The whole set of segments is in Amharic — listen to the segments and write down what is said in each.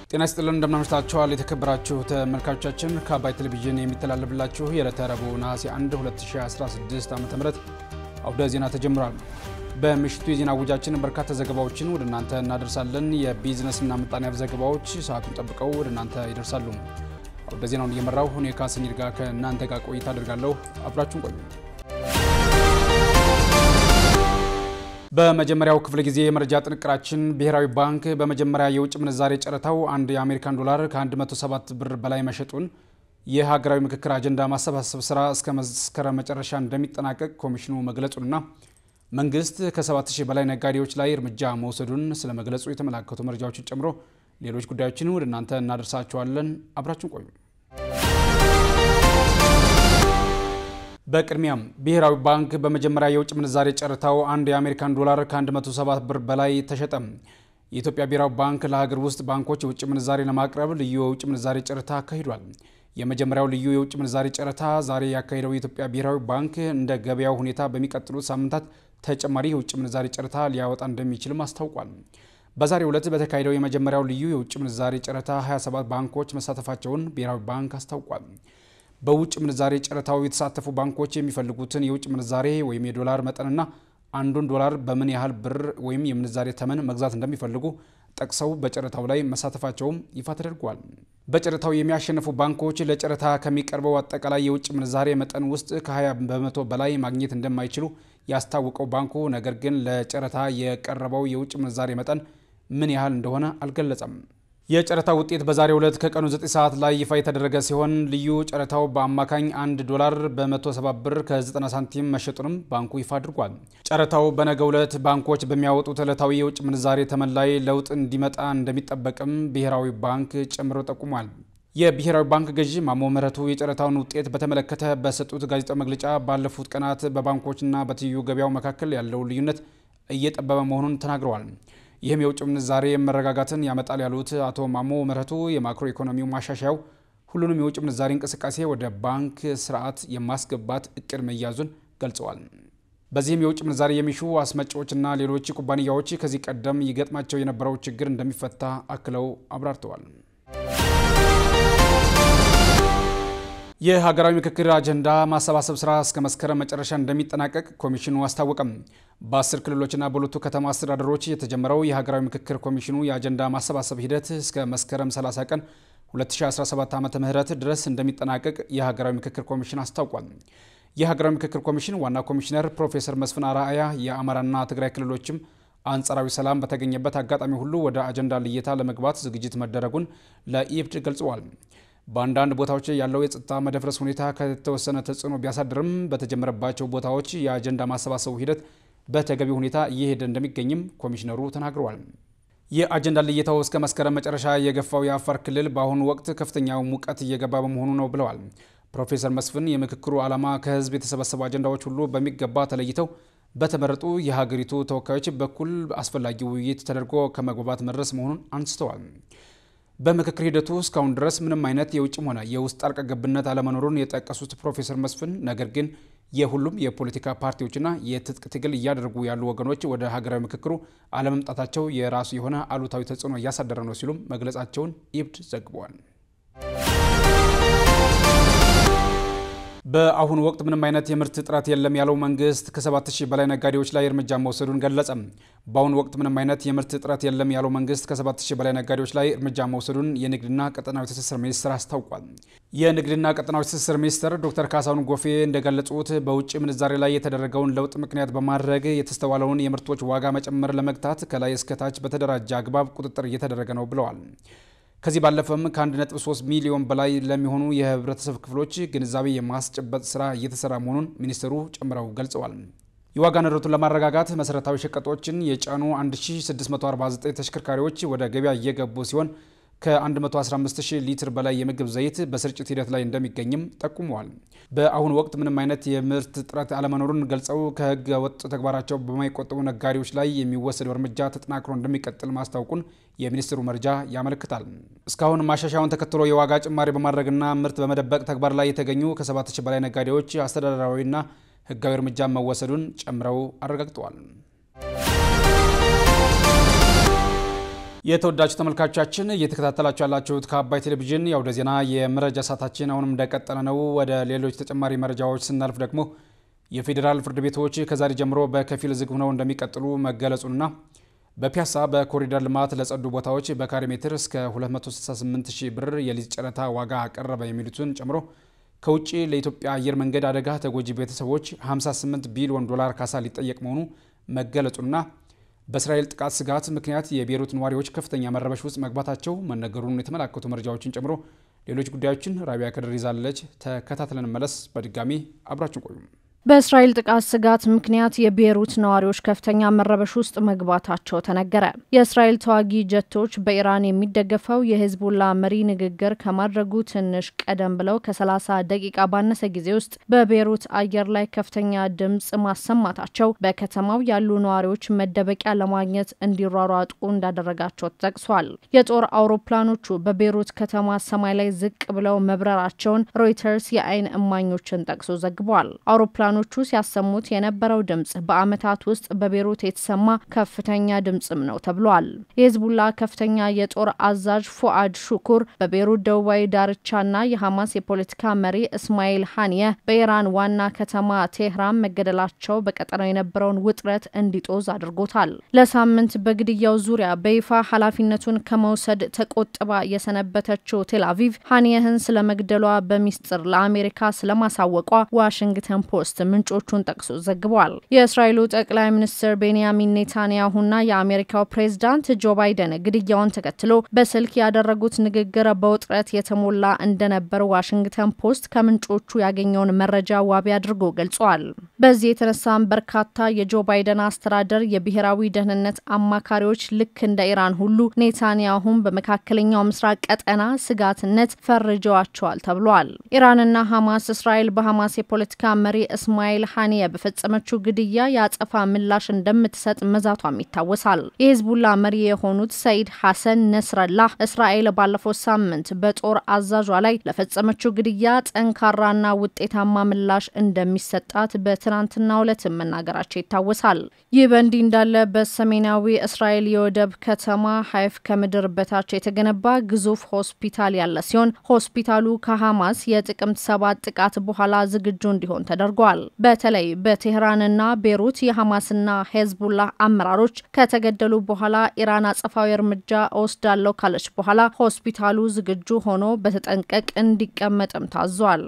ጤና ይስጥልን እንደምናመሽታችኋል የተከበራችሁ ተመልካቾቻችን ከአባይ ቴሌቪዥን የሚተላለፍላችሁ የዕለተ ረቡዕ ነሐሴ 1 2016 ዓ ም አውደ ዜና ተጀምሯል። በምሽቱ የዜና ውጃችን በርካታ ዘገባዎችን ወደ እናንተ እናደርሳለን። የቢዝነስና ምጣኔ ሀብት ዘገባዎች ሰዓቱን ጠብቀው ወደ እናንተ ይደርሳሉ። አውደ ዜናውን እየመራው እኔ ካሰኝድ ጋር ከእናንተ ጋር ቆይታ አደርጋለሁ። አብራችሁን ቆዩ። በመጀመሪያው ክፍለ ጊዜ የመረጃ ጥንቅራችን ብሔራዊ ባንክ በመጀመሪያ የውጭ ምንዛሬ ጨረታው አንድ የአሜሪካን ዶላር ከ107 ብር በላይ መሸጡን፣ የሀገራዊ ምክክር አጀንዳ ማሰባሰብ ስራ እስከ መስከረም መጨረሻ እንደሚጠናቀቅ ኮሚሽኑ መግለጹንና መንግስት ከ7000 በላይ ነጋዴዎች ላይ እርምጃ መውሰዱን ስለ መግለጹ የተመላከቱ መረጃዎችን ጨምሮ ሌሎች ጉዳዮችን ወደ እናንተ እናደርሳችኋለን። አብራችን ቆዩ። በቅድሚያም ብሔራዊ ባንክ በመጀመሪያ የውጭ ምንዛሬ ጨረታው አንድ የአሜሪካን ዶላር ከ107 ብር በላይ ተሸጠ። የኢትዮጵያ ብሔራዊ ባንክ ለሀገር ውስጥ ባንኮች የውጭ ምንዛሬ ለማቅረብ ልዩ የውጭ ምንዛሬ ጨረታ አካሂዷል። የመጀመሪያው ልዩ የውጭ ምንዛሬ ጨረታ ዛሬ ያካሄደው የኢትዮጵያ ብሔራዊ ባንክ እንደ ገበያው ሁኔታ በሚቀጥሉት ሳምንታት ተጨማሪ የውጭ ምንዛሬ ጨረታ ሊያወጣ እንደሚችልም አስታውቋል። በዛሬው ዕለት በተካሄደው የመጀመሪያው ልዩ የውጭ ምንዛሬ ጨረታ 27 ባንኮች መሳተፋቸውን ብሔራዊ ባንክ አስታውቋል። በውጭ ምንዛሬ ጨረታው የተሳተፉ ባንኮች የሚፈልጉትን የውጭ ምንዛሬ ወይም የዶላር መጠንና አንዱን ዶላር በምን ያህል ብር ወይም የምንዛሬ ተመን መግዛት እንደሚፈልጉ ጠቅሰው በጨረታው ላይ መሳተፋቸውም ይፋ ተደርጓል። በጨረታው የሚያሸንፉ ባንኮች ለጨረታ ከሚቀርበው አጠቃላይ የውጭ ምንዛሬ መጠን ውስጥ ከ20 በመቶ በላይ ማግኘት እንደማይችሉ ያስታወቀው ባንኩ ነገር ግን ለጨረታ የቀረበው የውጭ ምንዛሬ መጠን ምን ያህል እንደሆነ አልገለጸም። የጨረታ ውጤት በዛሬው ዕለት ከቀኑ 9 ሰዓት ላይ ይፋ የተደረገ ሲሆን ልዩ ጨረታው በአማካኝ 1 ዶላር በ170 ብር ከ90 ሳንቲም መሸጡንም ባንኩ ይፋ አድርጓል። ጨረታው በነገው ዕለት ባንኮች በሚያወጡት ዕለታዊ የውጭ ምንዛሬ ተመን ላይ ለውጥ እንዲመጣ እንደሚጠበቅም ብሔራዊ ባንክ ጨምሮ ጠቁሟል። የብሔራዊ ባንክ ገዢ ማሞ ምህረቱ የጨረታውን ውጤት በተመለከተ በሰጡት ጋዜጣዊ መግለጫ ባለፉት ቀናት በባንኮችና በትይዩ ገበያው መካከል ያለው ልዩነት እየጠበበ መሆኑን ተናግረዋል። ይህም የውጭ ምንዛሬ መረጋጋትን ያመጣል ያሉት አቶ ማሞ ምህረቱ የማክሮ ኢኮኖሚው ማሻሻያው ሁሉንም የውጭ ምንዛሬ እንቅስቃሴ ወደ ባንክ ስርዓት የማስገባት እቅድ መያዙን ገልጸዋል። በዚህም የውጭ ምንዛሬ የሚሹ አስመጪዎችና ሌሎች ኩባንያዎች ከዚህ ቀደም ይገጥማቸው የነበረው ችግር እንደሚፈታ አክለው አብራርተዋል። የሀገራዊ ምክክር አጀንዳ ማሰባሰብ ስራ እስከ መስከረም መጨረሻ እንደሚጠናቀቅ ኮሚሽኑ አስታወቀም። በአስር ክልሎችና በሁለቱ ከተማ አስተዳደሮች የተጀመረው የሀገራዊ ምክክር ኮሚሽኑ የአጀንዳ ማሰባሰብ ሂደት እስከ መስከረም 30 ቀን 2017 ዓ ም ድረስ እንደሚጠናቀቅ የሀገራዊ ምክክር ኮሚሽን አስታውቋል። የሀገራዊ ምክክር ኮሚሽን ዋና ኮሚሽነር ፕሮፌሰር መስፍን አርአያ የአማራና ትግራይ ክልሎችም አንጻራዊ ሰላም በተገኘበት አጋጣሚ ሁሉ ወደ አጀንዳ ልየታ ለመግባት ዝግጅት መደረጉን ለኢብድ ገልጸዋል። በአንዳንድ ቦታዎች ያለው የጸጥታ መደፍረስ ሁኔታ ከተወሰነ ተጽዕኖ ቢያሳድርም በተጀመረባቸው ቦታዎች የአጀንዳ ማሰባሰቡ ሂደት በተገቢ ሁኔታ እየሄደ እንደሚገኝም ኮሚሽነሩ ተናግረዋል። የአጀንዳ ልየታው እስከ መስከረም መጨረሻ የገፋው የአፋር ክልል በአሁኑ ወቅት ከፍተኛው ሙቀት እየገባ በመሆኑ ነው ብለዋል። ፕሮፌሰር መስፍን የምክክሩ ዓላማ ከህዝብ የተሰበሰቡ አጀንዳዎች ሁሉ በሚገባ ተለይተው በተመረጡ የሀገሪቱ ተወካዮች በኩል አስፈላጊ ውይይት ተደርጎ ከመግባባት መድረስ መሆኑን አንስተዋል። በምክክር ሂደቱ እስካሁን ድረስ ምንም አይነት የውጭም ሆነ የውስጥ ጣልቃ ገብነት አለመኖሩን የጠቀሱት ፕሮፌሰር መስፍን ነገር ግን የሁሉም የፖለቲካ ፓርቲዎችና የትጥቅ ትግል እያደረጉ ያሉ ወገኖች ወደ ሀገራዊ ምክክሩ አለመምጣታቸው የራሱ የሆነ አሉታዊ ተጽዕኖ እያሳደረ ነው ሲሉም መግለጻቸውን ኢብድ ዘግበዋል። በአሁኑ ወቅት ምንም አይነት የምርት እጥረት የለም ያለው መንግስት ከ7000 በላይ ነጋዴዎች ላይ እርምጃ መውሰዱን ገለጸ። በአሁኑ ወቅት ምንም አይነት የምርት እጥረት የለም ያለው መንግስት ከ7000 በላይ ነጋዴዎች ላይ እርምጃ መውሰዱን የንግድና ቀጠናዊ ትስስር ሚኒስቴር አስታውቋል። የንግድና ቀጠናዊ ትስስር ሚኒስትር ዶክተር ካሳሁን ጎፌ እንደገለጹት በውጭ ምንዛሬ ላይ የተደረገውን ለውጥ ምክንያት በማድረግ የተስተዋለውን የምርቶች ዋጋ መጨመር ለመግታት ከላይ እስከታች በተደራጀ አግባብ ቁጥጥር እየተደረገ ነው ብለዋል። ከዚህ ባለፈም ከ1.3 ሚሊዮን በላይ ለሚሆኑ የህብረተሰብ ክፍሎች ግንዛቤ የማስጨበጥ ስራ እየተሰራ መሆኑን ሚኒስትሩ ጨምረው ገልጸዋል። የዋጋ ንረቱን ለማረጋጋት መሰረታዊ ሸቀጦችን የጫኑ 1649 ተሽከርካሪዎች ወደ ገበያ እየገቡ ሲሆን ከ115000 ሊትር በላይ የምግብ ዘይት በስርጭት ሂደት ላይ እንደሚገኝም ጠቁመዋል። በአሁኑ ወቅት ምንም አይነት የምርት እጥረት አለመኖሩን ገልጸው ከህገ ወጥ ተግባራቸው በማይቆጠቡ ነጋዴዎች ላይ የሚወሰደው እርምጃ ተጠናክሮ እንደሚቀጥል ማስታወቁን የሚኒስትሩ መረጃ ያመለክታል። እስካሁን ማሻሻያውን ተከትሎ የዋጋ ጭማሪ በማድረግና ምርት በመደበቅ ተግባር ላይ የተገኙ ከ7000 በላይ ነጋዴዎች አስተዳደራዊና ህጋዊ እርምጃ መወሰዱን ጨምረው አረጋግጠዋል። የተወዳጁ ተመልካቾቻችን እየተከታተላችሁ ያላችሁት ከአባይ ቴሌቪዥን የአውደ ዜና የመረጃ ሰዓታችን አሁንም እንደቀጠለ ነው። ወደ ሌሎች ተጨማሪ መረጃዎች ስናልፍ ደግሞ የፌዴራል ፍርድ ቤቶች ከዛሬ ጀምሮ በከፊል ዝግ ሆነው እንደሚቀጥሉ መገለጹንና በፒያሳ በኮሪደር ልማት ለጸዱ ቦታዎች በካሬ ሜትር እስከ 268 ሺህ ብር የሊዝ ጨረታ ዋጋ አቀረበ የሚሉትን ጨምሮ ከውጭ ለኢትዮጵያ አየር መንገድ አደጋ ተጎጂ ቤተሰቦች 58 ቢሊዮን ዶላር ካሳ ሊጠየቅ መሆኑ መገለጹና በእስራኤል ጥቃት ስጋት ምክንያት የቤይሩት ነዋሪዎች ከፍተኛ መረበሽ ውስጥ መግባታቸው መነገሩን የተመላከቱ መረጃዎችን ጨምሮ ሌሎች ጉዳዮችን ራቢያ ከድር ይዛለች። ተከታትለን መለስ። በድጋሚ አብራችን ቆዩ። በእስራኤል ጥቃት ስጋት ምክንያት የቤይሩት ነዋሪዎች ከፍተኛ መረበሽ ውስጥ መግባታቸው ተነገረ። የእስራኤል ተዋጊ ጀቶች በኢራን የሚደገፈው የሂዝቡላ መሪ ንግግር ከማድረጉ ትንሽ ቀደም ብለው ከ30 ደቂቃ ባነሰ ጊዜ ውስጥ በቤይሩት አየር ላይ ከፍተኛ ድምፅ ማሰማታቸው በከተማው ያሉ ነዋሪዎች መደበቂያ ለማግኘት እንዲሯሯጡ እንዳደረጋቸው ተጠቅሷል። የጦር አውሮፕላኖቹ በቤይሩት ከተማ ሰማይ ላይ ዝቅ ብለው መብረራቸውን ሮይተርስ የአይን እማኞችን ጠቅሶ ዘግቧል። አውሮፕላኖቹ ሲያሰሙት የነበረው ድምፅ በዓመታት ውስጥ በቤይሩት የተሰማ ከፍተኛ ድምፅም ነው ተብሏል። የሂዝቡላ ከፍተኛ የጦር አዛዥ ፉአድ ሹኩር በቤይሩት ደቡባዊ ዳርቻና የሐማስ የፖለቲካ መሪ እስማኤል ሀኒየህ በኢራን ዋና ከተማ ቴህራን መገደላቸው በቀጠናው የነበረውን ውጥረት እንዲጦዝ አድርጎታል። ለሳምንት በግድያው ዙሪያ በይፋ ኃላፊነቱን ከመውሰድ ተቆጥባ የሰነበተችው ቴል አቪቭ ሀኒየህን ስለመግደሏ በሚስጥር ለአሜሪካ ስለማሳወቋ ዋሽንግተን ፖስት ምንጮቹን ጠቅሶ ዘግቧል። የእስራኤሉ ጠቅላይ ሚኒስትር ቤንያሚን ኔታንያሁና የአሜሪካው ፕሬዝዳንት ጆ ባይደን ግድያውን ተከትሎ በስልክ ያደረጉት ንግግር በውጥረት የተሞላ እንደነበር ዋሽንግተን ፖስት ከምንጮቹ ያገኘውን መረጃ ዋቢ አድርጎ ገልጿል። በዚህ የተነሳም በርካታ የጆ ባይደን አስተዳደር የብሔራዊ ደህንነት አማካሪዎች ልክ እንደ ኢራን ሁሉ ኔታንያሁን በመካከለኛው ምስራቅ ቀጠና ስጋትነት ፈርጀዋቸዋል ተብሏል። ኢራንና ሐማስ እስራኤል በሐማስ የፖለቲካ መሪ እስማኤል ሀኒየ በፈጸመችው ግድያ የአጸፋ ምላሽ እንደምትሰጥ መዛቷም ይታወሳል። የሂዝቡላ መሪ የሆኑት ሰይድ ሐሰን ነስረላህ እስራኤል ባለፈው ሳምንት በጦር አዛዧ ላይ ለፈጸመችው ግድያ ጠንካራና ውጤታማ ምላሽ እንደሚሰጣት በትናንትናው ዕለት መናገራቸው ይታወሳል። ይህ በእንዲህ እንዳለ በሰሜናዊ እስራኤል የወደብ ከተማ ሀይፍ ከምድር በታች የተገነባ ግዙፍ ሆስፒታል ያለ ሲሆን ሆስፒታሉ ከሐማስ የጥቅምት ሰባት ጥቃት በኋላ ዝግጁ እንዲሆን ተደርጓል። በተለይ በቴህራንና ቤሩት የሐማስና ሄዝቡላህ አመራሮች ከተገደሉ በኋላ ኢራን አጸፋዊ እርምጃ እወስዳለሁ ካለች በኋላ ሆስፒታሉ ዝግጁ ሆኖ በተጠንቀቅ እንዲቀመጥም ታዟል።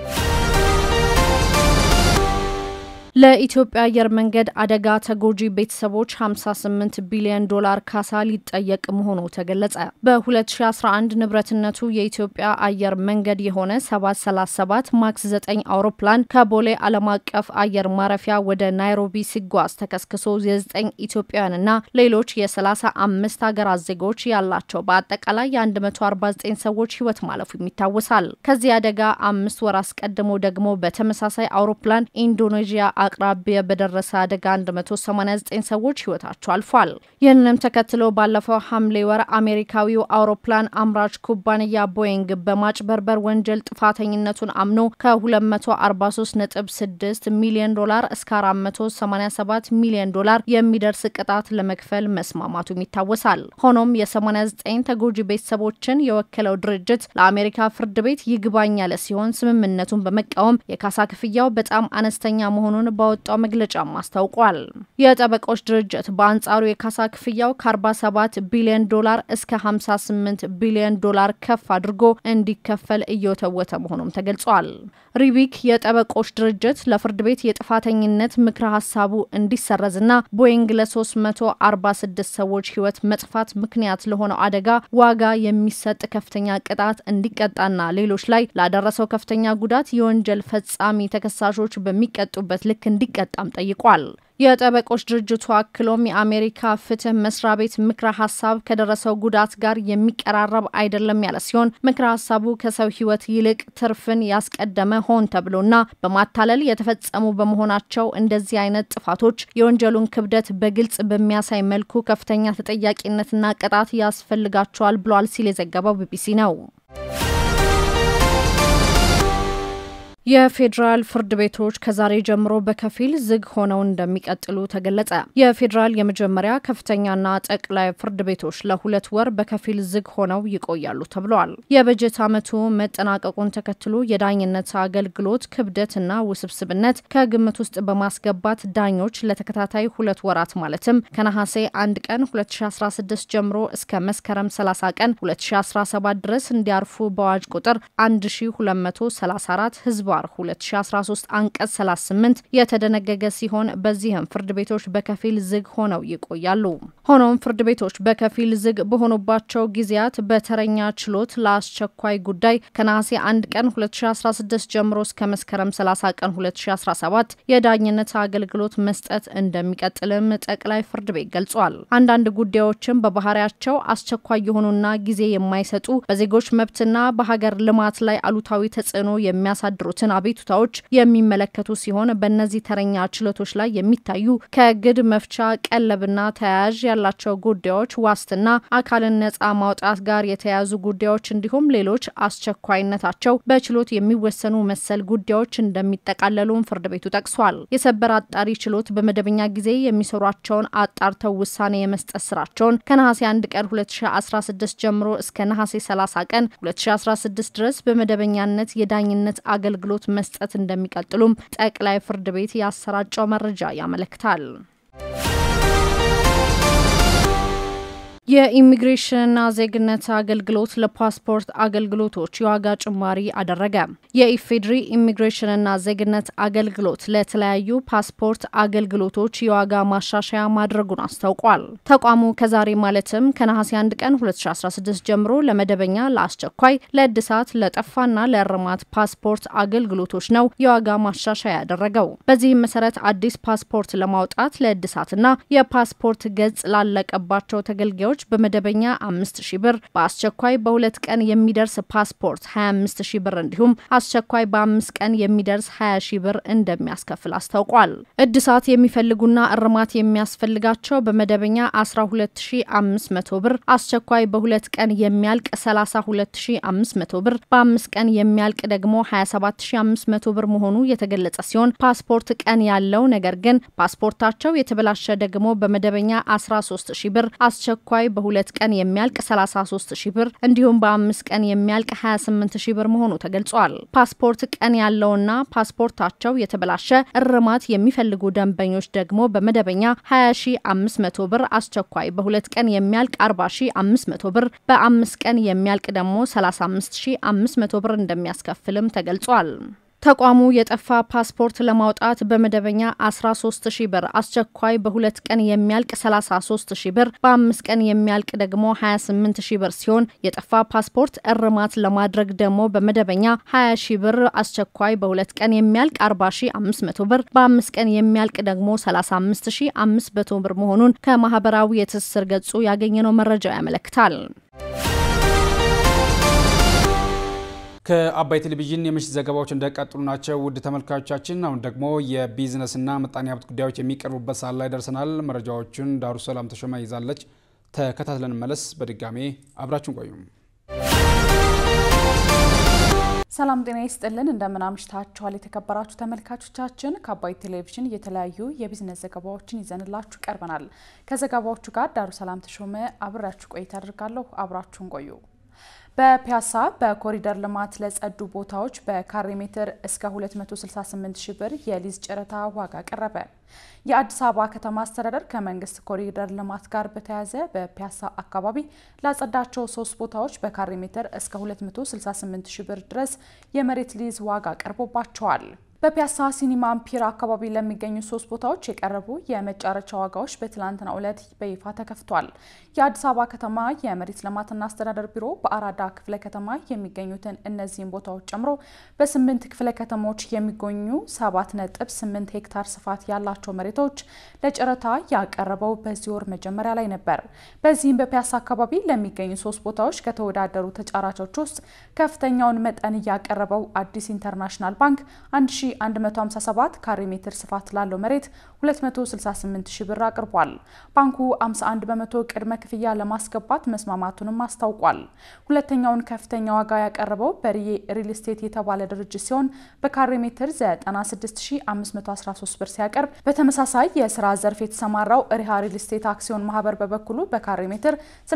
ለኢትዮጵያ አየር መንገድ አደጋ ተጎጂ ቤተሰቦች 58 ቢሊዮን ዶላር ካሳ ሊጠየቅ መሆኑ ተገለጸ። በ2011 ንብረትነቱ የኢትዮጵያ አየር መንገድ የሆነ 737 ማክስ 9 አውሮፕላን ከቦሌ ዓለም አቀፍ አየር ማረፊያ ወደ ናይሮቢ ሲጓዝ ተከስክሶ የ9 ኢትዮጵያውያንና ሌሎች የ35 ሀገራት ዜጎች ያላቸው በአጠቃላይ የ149 ሰዎች ሕይወት ማለፉ ይታወሳል። ከዚህ አደጋ አምስት ወር አስቀድሞ ደግሞ በተመሳሳይ አውሮፕላን ኢንዶኔዥያ አቅራቢያ በደረሰ አደጋ 189 ሰዎች ህይወታቸው አልፏል። ይህንንም ተከትሎ ባለፈው ሐምሌ ወር አሜሪካዊው አውሮፕላን አምራች ኩባንያ ቦይንግ በማጭበርበር ወንጀል ጥፋተኝነቱን አምኖ ከ243.6 ሚሊዮን ዶላር እስከ 487 ሚሊዮን ዶላር የሚደርስ ቅጣት ለመክፈል መስማማቱም ይታወሳል። ሆኖም የ89 ተጎጂ ቤተሰቦችን የወከለው ድርጅት ለአሜሪካ ፍርድ ቤት ይግባኝ ያለ ሲሆን ስምምነቱን በመቃወም የካሳ ክፍያው በጣም አነስተኛ መሆኑን ባወጣው መግለጫም አስታውቋል። የጠበቆች ድርጅት በአንጻሩ የካሳ ክፍያው ከ47 ቢሊዮን ዶላር እስከ 58 ቢሊዮን ዶላር ከፍ አድርጎ እንዲከፈል እየወተወተ መሆኑም ተገልጿል። ሪቢክ የጠበቆች ድርጅት ለፍርድ ቤት የጥፋተኝነት ምክረ ሀሳቡ እንዲሰረዝና ቦይንግ ለ346 ሰዎች ህይወት መጥፋት ምክንያት ለሆነው አደጋ ዋጋ የሚሰጥ ከፍተኛ ቅጣት እንዲቀጣና ሌሎች ላይ ላደረሰው ከፍተኛ ጉዳት የወንጀል ፈጻሚ ተከሳሾች በሚቀጡበት ልክ እንዲቀጣም ጠይቋል። የጠበቆች ድርጅቱ አክሎም የአሜሪካ ፍትህ መስሪያ ቤት ምክረ ሀሳብ ከደረሰው ጉዳት ጋር የሚቀራረብ አይደለም ያለ ሲሆን ምክረ ሀሳቡ ከሰው ህይወት ይልቅ ትርፍን ያስቀደመ ሆን ተብሎና በማታለል የተፈጸሙ በመሆናቸው እንደዚህ አይነት ጥፋቶች የወንጀሉን ክብደት በግልጽ በሚያሳይ መልኩ ከፍተኛ ተጠያቂነትና ቅጣት ያስፈልጋቸዋል ብሏል ሲል የዘገበው ቢቢሲ ነው። የፌዴራል ፍርድ ቤቶች ከዛሬ ጀምሮ በከፊል ዝግ ሆነው እንደሚቀጥሉ ተገለጸ። የፌዴራል የመጀመሪያ ከፍተኛና ጠቅላይ ፍርድ ቤቶች ለሁለት ወር በከፊል ዝግ ሆነው ይቆያሉ ተብለዋል። የበጀት ዓመቱ መጠናቀቁን ተከትሎ የዳኝነት አገልግሎት ክብደትና ውስብስብነት ከግምት ውስጥ በማስገባት ዳኞች ለተከታታይ ሁለት ወራት ማለትም ከነሐሴ 1 ቀን 2016 ጀምሮ እስከ መስከረም 30 ቀን 2017 ድረስ እንዲያርፉ በአዋጅ ቁጥር 1234 ህዝባር 2013 አንቀጽ 38 የተደነገገ ሲሆን በዚህም ፍርድ ቤቶች በከፊል ዝግ ሆነው ይቆያሉ። ሆኖም ፍርድ ቤቶች በከፊል ዝግ በሆኑባቸው ጊዜያት በተረኛ ችሎት ለአስቸኳይ ጉዳይ ከነሐሴ 1 ቀን 2016 ጀምሮ እስከ መስከረም 30 ቀን 2017 የዳኝነት አገልግሎት መስጠት እንደሚቀጥልም ጠቅላይ ፍርድ ቤት ገልጿል። አንዳንድ ጉዳዮችም በባህሪያቸው አስቸኳይ የሆኑና ጊዜ የማይሰጡ በዜጎች መብትና በሀገር ልማት ላይ አሉታዊ ተጽዕኖ የሚያሳድሩትን አቤቱታዎች የሚመለከቱ ሲሆን በእነዚህ ተረኛ ችሎቶች ላይ የሚታዩ ከእግድ መፍቻ፣ ቀለብና ተያያዥ ያላቸው ጉዳዮች፣ ዋስትና፣ አካልን ነጻ ማውጣት ጋር የተያያዙ ጉዳዮች እንዲሁም ሌሎች አስቸኳይነታቸው በችሎት የሚወሰኑ መሰል ጉዳዮች እንደሚጠቃለሉም ፍርድ ቤቱ ጠቅሷል። የሰበር አጣሪ ችሎት በመደበኛ ጊዜ የሚሰሯቸውን አጣርተው ውሳኔ የመስጠት ስራቸውን ከነሐሴ 1 ቀን 2016 ጀምሮ እስከ ነሐሴ 30 ቀን 2016 ድረስ በመደበኛነት የዳኝነት አገልግሎት መስጠት እንደሚቀጥሉም ጠቅላይ ፍርድ ቤት ያሰራጨው መረጃ ያመለክታል። የኢሚግሬሽንና ዜግነት አገልግሎት ለፓስፖርት አገልግሎቶች የዋጋ ጭማሪ አደረገ። የኢፌድሪ ኢሚግሬሽንና ዜግነት አገልግሎት ለተለያዩ ፓስፖርት አገልግሎቶች የዋጋ ማሻሻያ ማድረጉን አስታውቋል። ተቋሙ ከዛሬ ማለትም ከነሐሴ 1 ቀን 2016 ጀምሮ ለመደበኛ፣ ለአስቸኳይ፣ ለእድሳት፣ ለጠፋና ለእርማት ፓስፖርት አገልግሎቶች ነው የዋጋ ማሻሻያ ያደረገው። በዚህም መሰረት አዲስ ፓስፖርት ለማውጣት ለእድሳትና የፓስፖርት ገጽ ላለቀባቸው ተገልጋዮች በመደበኛ 5000 ብር በአስቸኳይ በሁለት ቀን የሚደርስ ፓስፖርት 25000 ብር እንዲሁም አስቸኳይ በአምስት ቀን የሚደርስ 20 ሺ ብር እንደሚያስከፍል አስታውቋል። እድሳት የሚፈልጉና እርማት የሚያስፈልጋቸው በመደበኛ 12500 ብር፣ አስቸኳይ በሁለት ቀን የሚያልቅ 32500 ብር፣ በአምስት ቀን የሚያልቅ ደግሞ 27500 ብር መሆኑ የተገለጸ ሲሆን ፓስፖርት ቀን ያለው ነገር ግን ፓስፖርታቸው የተበላሸ ደግሞ በመደበኛ 13000 ብር፣ አስቸኳይ በሁለት ቀን የሚያልቅ 33 ሺ ብር እንዲሁም በአምስት ቀን የሚያልቅ 28 ሺ ብር መሆኑ ተገልጿል። ፓስፖርት ቀን ያለውና ፓስፖርታቸው የተበላሸ እርማት የሚፈልጉ ደንበኞች ደግሞ በመደበኛ 20 ሺ 500 ብር፣ አስቸኳይ በሁለት ቀን የሚያልቅ 40 ሺ 500 ብር፣ በአምስት ቀን የሚያልቅ ደግሞ 35 ሺ 500 ብር እንደሚያስከፍልም ተገልጿል። ተቋሙ የጠፋ ፓስፖርት ለማውጣት በመደበኛ 13 ሺ ብር፣ አስቸኳይ በሁለት ቀን የሚያልቅ 33 ሺ ብር፣ በአምስት ቀን የሚያልቅ ደግሞ 28 ሺ ብር ሲሆን የጠፋ ፓስፖርት እርማት ለማድረግ ደግሞ በመደበኛ 20 ሺ ብር፣ አስቸኳይ በሁለት ቀን የሚያልቅ 40 ሺ 500 ብር፣ በአምስት ቀን የሚያልቅ ደግሞ 35 ሺ 500 ብር መሆኑን ከማህበራዊ የትስስር ገጹ ያገኘነው መረጃ ያመለክታል። ከአባይ ቴሌቪዥን የምሽት ዘገባዎች እንደቀጥሉ ናቸው። ውድ ተመልካቾቻችን፣ አሁን ደግሞ የቢዝነስና ምጣኔ ሀብት ጉዳዮች የሚቀርቡበት ሰዓት ላይ ደርሰናል። መረጃዎቹን ዳሩ ሰላም ተሾማ ይዛለች። ተከታትለን መለስ። በድጋሜ አብራችሁን ቆዩም። ሰላም ጤና ይስጥልን። እንደምን አምሽታችኋል? የተከበራችሁ ተመልካቾቻችን ከአባይ ቴሌቪዥን የተለያዩ የቢዝነስ ዘገባዎችን ይዘንላችሁ ቀርበናል። ከዘገባዎቹ ጋር ዳሩ ሰላም ተሾመ አብሬያችሁ ቆይታ አድርጋለሁ። አብራችሁን ቆዩ። በፒያሳ በኮሪደር ልማት ለጸዱ ቦታዎች በካሬ ሜትር እስከ 268 ሺህ ብር የሊዝ ጨረታ ዋጋ ቀረበ። የአዲስ አበባ ከተማ አስተዳደር ከመንግስት ኮሪደር ልማት ጋር በተያያዘ በፒያሳ አካባቢ ላጸዳቸው ሶስት ቦታዎች በካሬ ሜትር እስከ 268 ሺህ ብር ድረስ የመሬት ሊዝ ዋጋ ቀርቦባቸዋል። በፒያሳ ሲኒማ አምፒር አካባቢ ለሚገኙ ሶስት ቦታዎች የቀረቡ የመጫረቻ ዋጋዎች በትላንትናው ዕለት በይፋ ተከፍቷል። የአዲስ አበባ ከተማ የመሬት ልማትና አስተዳደር ቢሮ በአራዳ ክፍለ ከተማ የሚገኙትን እነዚህን ቦታዎች ጨምሮ በስምንት ክፍለ ከተሞች የሚገኙ ሰባት ነጥብ ስምንት ሄክታር ስፋት ያላቸው መሬቶች ለጨረታ ያቀረበው በዚህ ወር መጀመሪያ ላይ ነበር። በዚህም በፒያሳ አካባቢ ለሚገኙ ሶስት ቦታዎች ከተወዳደሩ ተጫራቾች ውስጥ ከፍተኛውን መጠን ያቀረበው አዲስ ኢንተርናሽናል ባንክ 1 1157 ካሬ ሜትር ስፋት ላለው መሬት 268 ሺ ብር አቅርቧል። ባንኩ 51 በመቶ ቅድመ ክፍያ ለማስገባት መስማማቱንም አስታውቋል። ሁለተኛውን ከፍተኛ ዋጋ ያቀረበው በርዬ ሪል ስቴት የተባለ ድርጅት ሲሆን በካሬ ሜትር 96513 ብር ሲያቀርብ፣ በተመሳሳይ የስራ ዘርፍ የተሰማራው ሪሃ ሪል ስቴት አክሲዮን ማህበር በበኩሉ በካሬ ሜትር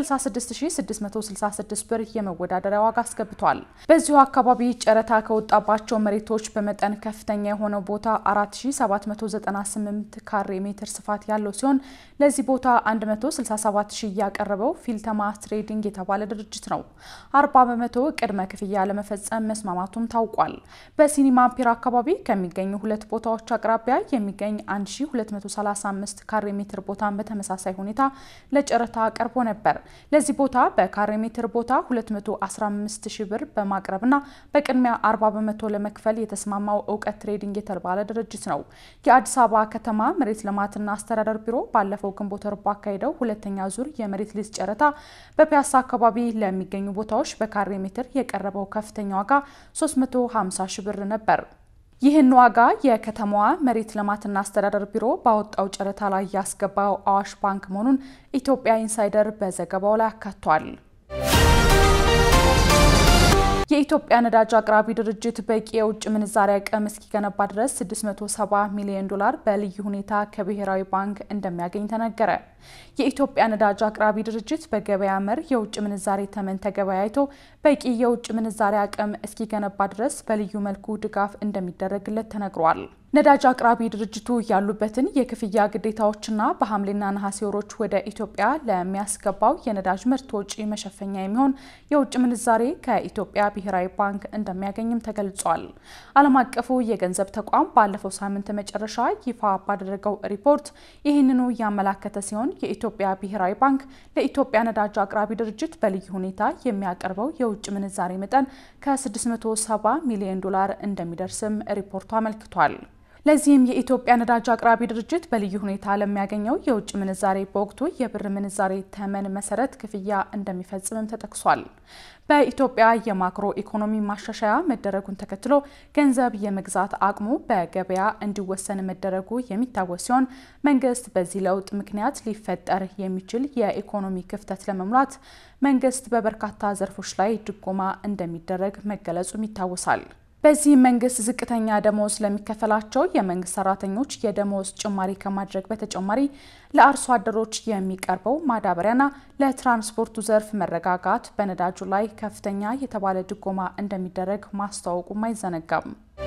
66666 ብር የመወዳደሪያ ዋጋ አስገብቷል። በዚሁ አካባቢ ጨረታ ከወጣባቸው መሬቶች በመጠን ከፍተኛ የሆነው ቦታ 4798 ካሬ ሜትር ስፋት ያለው ሲሆን ለዚህ ቦታ 167 ሺህ ያቀረበው ፊልተማ ትሬዲንግ የተባለ ድርጅት ነው። 40 በመቶ ቅድመ ክፍያ ለመፈጸም መስማማቱም ታውቋል። በሲኒማ ፒር አካባቢ ከሚገኙ ሁለት ቦታዎች አቅራቢያ የሚገኝ 1235 ካሬ ሜትር ቦታን በተመሳሳይ ሁኔታ ለጨረታ ቀርቦ ነበር። ለዚህ ቦታ በካሬ ሜትር ቦታ 215 ሺህ ብር በማቅረብና በቅድሚያ 40 በመቶ ለመክፈል የተስማማው እውቀት ትሬዲንግ የተባለ ድርጅት ነው። የአዲስ አበባ ከተማ መሬት ልማትና አስተዳደር ቢሮ ባለፈው ግንቦት ወር ባካሄደው ሁለተኛ ዙር የመሬት ሊዝ ጨረታ በፒያሳ አካባቢ ለሚገኙ ቦታዎች በካሬ ሜትር የቀረበው ከፍተኛ ዋጋ 350 ሺህ ብር ነበር። ይህን ዋጋ የከተማዋ መሬት ልማትና አስተዳደር ቢሮ ባወጣው ጨረታ ላይ ያስገባው አዋሽ ባንክ መሆኑን ኢትዮጵያ ኢንሳይደር በዘገባው ላይ አካቷል። የኢትዮጵያ ነዳጅ አቅራቢ ድርጅት በቂ የውጭ ምንዛሪ አቅም እስኪገነባ ድረስ 670 ሚሊዮን ዶላር በልዩ ሁኔታ ከብሔራዊ ባንክ እንደሚያገኝ ተነገረ። የኢትዮጵያ ነዳጅ አቅራቢ ድርጅት በገበያ መር የውጭ ምንዛሬ ተመን ተገበያይቶ በቂ የውጭ ምንዛሪ አቅም እስኪገነባ ድረስ በልዩ መልኩ ድጋፍ እንደሚደረግለት ተነግሯል። ነዳጅ አቅራቢ ድርጅቱ ያሉበትን የክፍያ ግዴታዎችና በሐምሌና ነሐሴ ወሮች ወደ ኢትዮጵያ ለሚያስገባው የነዳጅ ምርት ወጪ መሸፈኛ የሚሆን የውጭ ምንዛሬ ከኢትዮጵያ ብሔራዊ ባንክ እንደሚያገኝም ተገልጿል። ዓለም አቀፉ የገንዘብ ተቋም ባለፈው ሳምንት መጨረሻ ይፋ ባደረገው ሪፖርት ይህንኑ ያመላከተ ሲሆን የኢትዮጵያ ብሔራዊ ባንክ ለኢትዮጵያ ነዳጅ አቅራቢ ድርጅት በልዩ ሁኔታ የሚያቀርበው የውጭ ምንዛሬ መጠን ከ670 ሚሊዮን ዶላር እንደሚደርስም ሪፖርቱ አመልክቷል። ለዚህም የኢትዮጵያ ነዳጅ አቅራቢ ድርጅት በልዩ ሁኔታ ለሚያገኘው የውጭ ምንዛሬ በወቅቱ የብር ምንዛሬ ተመን መሰረት ክፍያ እንደሚፈጽምም ተጠቅሷል። በኢትዮጵያ የማክሮ ኢኮኖሚ ማሻሻያ መደረጉን ተከትሎ ገንዘብ የመግዛት አቅሙ በገበያ እንዲወሰን መደረጉ የሚታወስ ሲሆን መንግስት በዚህ ለውጥ ምክንያት ሊፈጠር የሚችል የኢኮኖሚ ክፍተት ለመሙላት መንግስት በበርካታ ዘርፎች ላይ ድጎማ እንደሚደረግ መገለጹም ይታወሳል። በዚህም መንግስት ዝቅተኛ ደሞዝ ለሚከፈላቸው የመንግስት ሰራተኞች የደሞዝ ጭማሪ ከማድረግ በተጨማሪ ለአርሶ አደሮች የሚቀርበው ማዳበሪያና ለትራንስፖርቱ ዘርፍ መረጋጋት በነዳጁ ላይ ከፍተኛ የተባለ ድጎማ እንደሚደረግ ማስታወቁም አይዘነጋም።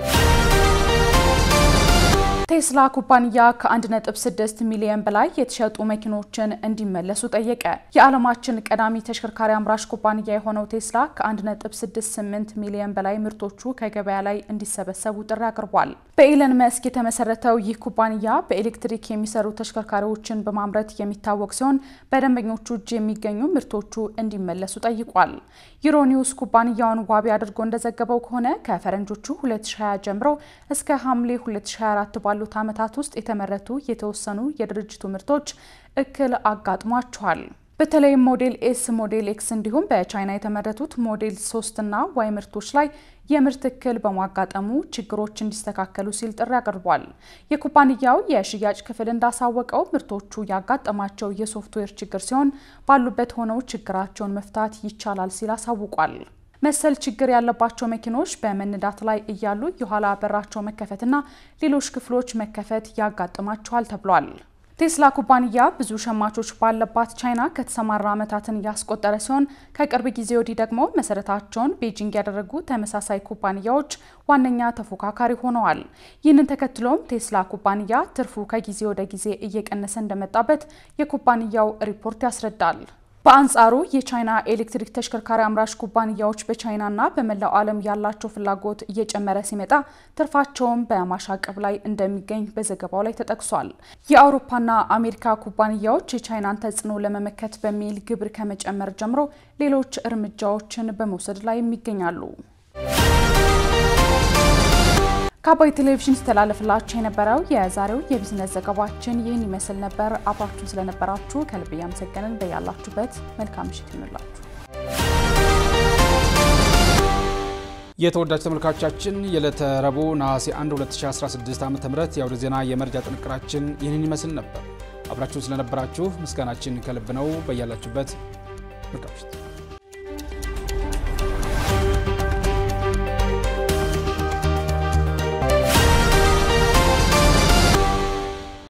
ቴስላ ኩባንያ ከ1.6 ሚሊዮን በላይ የተሸጡ መኪኖችን እንዲመለሱ ጠየቀ። የዓለማችን ቀዳሚ ተሽከርካሪ አምራች ኩባንያ የሆነው ቴስላ ከ1.68 ሚሊዮን በላይ ምርቶቹ ከገበያ ላይ እንዲሰበሰቡ ጥሪ አቅርቧል። በኢለን መስክ የተመሰረተው ይህ ኩባንያ በኤሌክትሪክ የሚሰሩ ተሽከርካሪዎችን በማምረት የሚታወቅ ሲሆን በደንበኞቹ እጅ የሚገኙ ምርቶቹ እንዲመለሱ ጠይቋል። ዩሮኒውስ ኩባንያውን ዋቢ አድርጎ እንደዘገበው ከሆነ ከፈረንጆቹ 2020 ጀምሮ እስከ ሐምሌ 2024 ባሉት ዓመታት ውስጥ የተመረቱ የተወሰኑ የድርጅቱ ምርቶች እክል አጋጥሟቸዋል። በተለይም ሞዴል ኤስ፣ ሞዴል ኤክስ እንዲሁም በቻይና የተመረቱት ሞዴል ሶስት እና ዋይ ምርቶች ላይ የምርት እክል በማጋጠሙ ችግሮች እንዲስተካከሉ ሲል ጥሪ አቅርቧል። የኩባንያው የሽያጭ ክፍል እንዳሳወቀው ምርቶቹ ያጋጠማቸው የሶፍትዌር ችግር ሲሆን ባሉበት ሆነው ችግራቸውን መፍታት ይቻላል ሲል አሳውቋል። መሰል ችግር ያለባቸው መኪኖች በመንዳት ላይ እያሉ የኋላ በራቸው መከፈትና ሌሎች ክፍሎች መከፈት ያጋጥማቸዋል ተብሏል። ቴስላ ኩባንያ ብዙ ሸማቾች ባለባት ቻይና ከተሰማራ ዓመታትን ያስቆጠረ ሲሆን ከቅርብ ጊዜ ወዲህ ደግሞ መሰረታቸውን ቤጂንግ ያደረጉ ተመሳሳይ ኩባንያዎች ዋነኛ ተፎካካሪ ሆነዋል። ይህንን ተከትሎም ቴስላ ኩባንያ ትርፉ ከጊዜ ወደ ጊዜ እየቀነሰ እንደመጣበት የኩባንያው ሪፖርት ያስረዳል። በአንጻሩ የቻይና ኤሌክትሪክ ተሽከርካሪ አምራች ኩባንያዎች በቻይናና በመላው ዓለም ያላቸው ፍላጎት እየጨመረ ሲመጣ ትርፋቸውን በማሻቀብ ላይ እንደሚገኝ በዘገባው ላይ ተጠቅሷል። የአውሮፓና አሜሪካ ኩባንያዎች የቻይናን ተጽዕኖ ለመመከት በሚል ግብር ከመጨመር ጀምሮ ሌሎች እርምጃዎችን በመውሰድ ላይ ይገኛሉ። ከአባይ ቴሌቪዥን ሲተላለፍላችሁ የነበረው የዛሬው የቢዝነስ ዘገባችን ይህን ይመስል ነበር። አብራችሁን ስለነበራችሁ ከልብ እያመሰገንን በያላችሁበት መልካም ምሽት ይሁንላችሁ። የተወዳጅ ተመልካቾቻችን የዕለተ ረቡዕ ነሐሴ 1 2016 ዓ ም የአውደ ዜና የመረጃ ጥንቅራችን ይህንን ይመስል ነበር። አብራችሁን ስለነበራችሁ ምስጋናችን ከልብ ነው። በያላችሁበት መልካም ምሽት